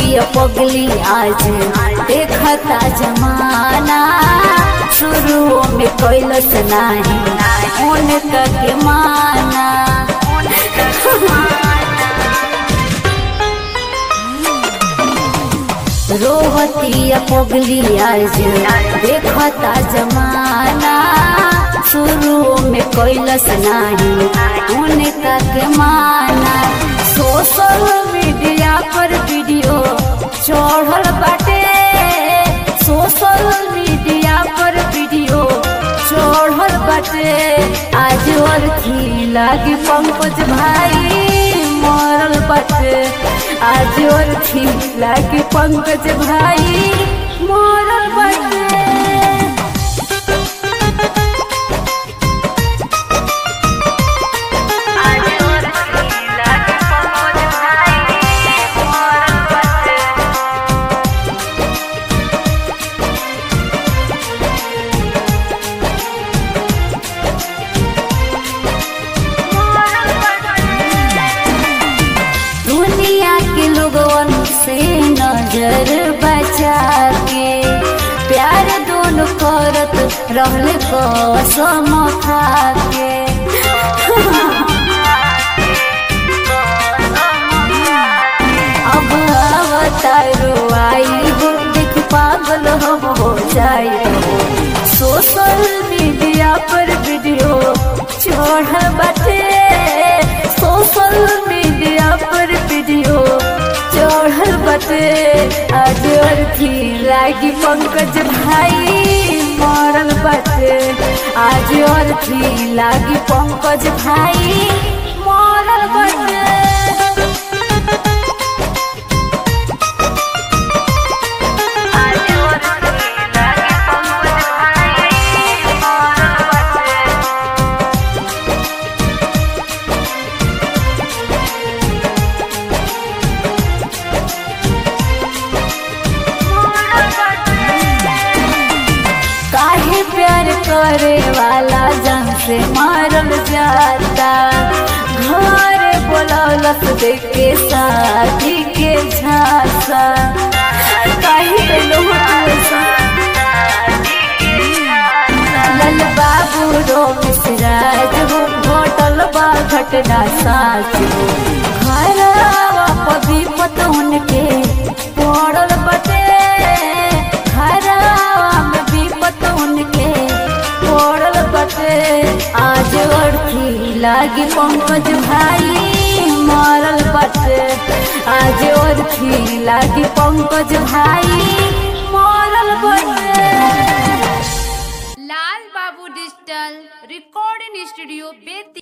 पगली आज देखता जमाना शुरू में कैलस नाही उनका के माना रोहती पगली आज देखता जमाना शुरू में कैलस नाही उनका के माना सोशल मीडिया पर वीडियो चढ़ल बाटे सोशल मीडिया पर वीडियो चढ़ल बाटे आज और थी लागी पंकज भाई मरल बाटे आज और थी लागी पंकज भाई मरल बाटे दुनिया के लोगन से नजर बचा के प्यार दोनों करत रहल कसम खा के अब अवतारो आई हो देख पागल हम हो जाए सोशल मीडिया पर वीडियो चढ़ बाटे सोशल मीडिया पर वीडियो चढ़ल बाटे आज अर्थी लागी पंकज भाई मरल बाटे आज अर्थी लागी पंकज भाई मरल बाटे काहे प्यार करे वाला जन से मारल जाता घर बोलौलस देख के शादी के झांसा काहे बेलो लल बाबू रो मिसराज हो घटल बा घटना साच हो घरवा पभी पतौन के पड़ल बटे घरवा में भी पतौन के पड़ल बटे आज अर्थी लागी पंकज भाई मरल बटे आज अर्थी लागी पंकज भाई मरल बटे लाल बाबू डिजिटल रिकॉर्डिंग स्टूडियो बेती